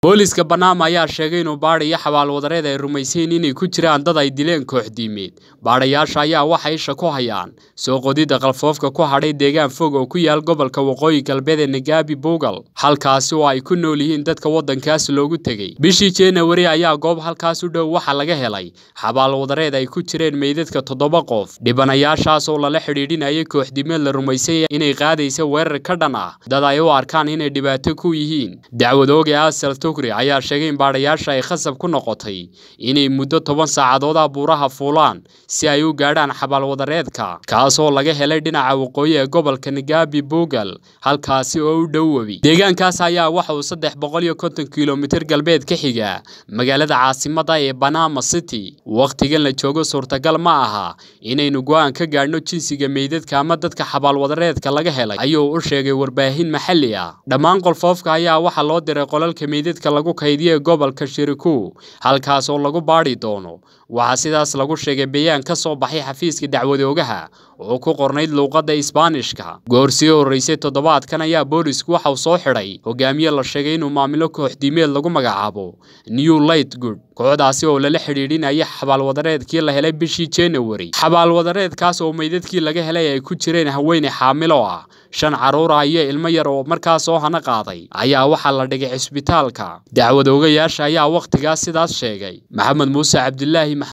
booliiska banaama ayaa sheegay inuu baadhayo xabaalwadareed ay rumaysayn inay ku jiraan dad ay dileen kooxdiimeed baadhayaasha ayaa waxay isha ku hayaan soo qodidda qalfoofka ku hadhay deegaan fog oo ku yaal gobolka waqooyi galbeed ee nagaabi buugal halkaasi oo ay ku nool yihiin dadka waddankaas loogu tegey bishii januari ayaa goob halkaas u dhow waxaa laga helay xabaalwadareed ay ku jireen meydadka toddoba qof dhibanayaashaas oo lala xidhiidhinayay kooxdiimeed la rumaysanya inay qaadaysa weerar ka dhan ah dad ay u arkaan inay dhibaato ku yihiin dacwadooge asal tugri ayaa sheegay in baadhayaasha ay khasab ku noqotay inay muddo toban saacadood ah buuraha fuulaan si ay u gaadhaan xabaalwadareedka kaasoo laga helay dhinaca waqooyi ee gobolka nagaabi buugal halkaasi oo u dhow webi deegaankaas ayaa waxa uu saddex boqol iyo konton kilomitir galbeed ka xiga magaalada caasimada ee banama city wakhtigan la joogo suurtagal ma aha inaynu go-aan ka gaadhno jinsiga meydadka ama dadka xabaalwadareedka laga helay ayuu u sheegay warbaahin maxalli ah dhammaan qolfoofka ayaa waxaa loo diray qolalka meydadka lagu kaydiye gobolka shiriku halkaas oo lagu baadhi doono waxaa sidaas lagu sheegay bayaan ka soo baxay xafiiska dacwadoogaha oo ku qornayd luuqadda isbaanishka goor sii horreysay toddobaadkan ayaa boolisku waxa uu soo xidhay hogaamiye la sheegay inuu maamilo kooxdiimeed lagu magacaabo new light good kooxdaasi oo lala xidhiidhinaya xabaalwadareedkii la helay bishii januari xabaalwadareedkaas oo meydadkii laga helay ay ku jireen haweeney xaamilo ah shan carruur ah iyo ilmo yar oo markaas soo hana qaaday ayaa waxaa la dhigay cisbitaalka dacwadoogayaasha ayaa wakhtigaas sidaas sheegay maxamed muuse cabdilaahi